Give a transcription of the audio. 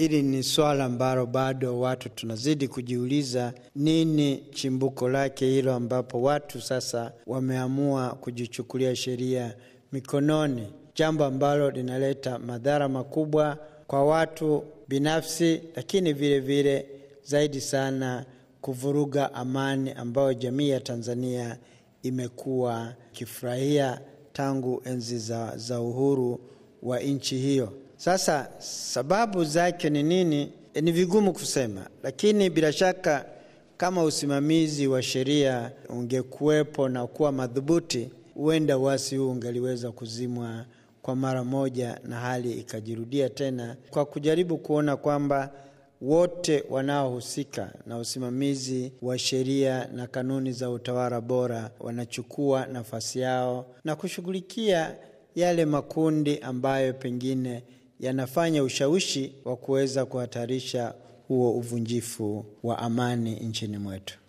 Hili ni swala ambalo bado watu tunazidi kujiuliza, nini chimbuko lake hilo, ambapo watu sasa wameamua kujichukulia sheria mikononi, jambo ambalo linaleta madhara makubwa kwa watu binafsi, lakini vile vile zaidi sana kuvuruga amani ambayo jamii ya Tanzania imekuwa ikifurahia tangu enzi za, za uhuru wa nchi hiyo. Sasa sababu zake ni nini? E, ni vigumu kusema, lakini bila shaka kama usimamizi wa sheria ungekuwepo na kuwa madhubuti, huenda uasi huu ungeliweza kuzimwa kwa mara moja na hali ikajirudia tena, kwa kujaribu kuona kwamba wote wanaohusika na usimamizi wa sheria na kanuni za utawala bora wanachukua nafasi yao na kushughulikia yale makundi ambayo pengine yanafanya ushawishi wa kuweza kuhatarisha huo uvunjifu wa amani nchini mwetu.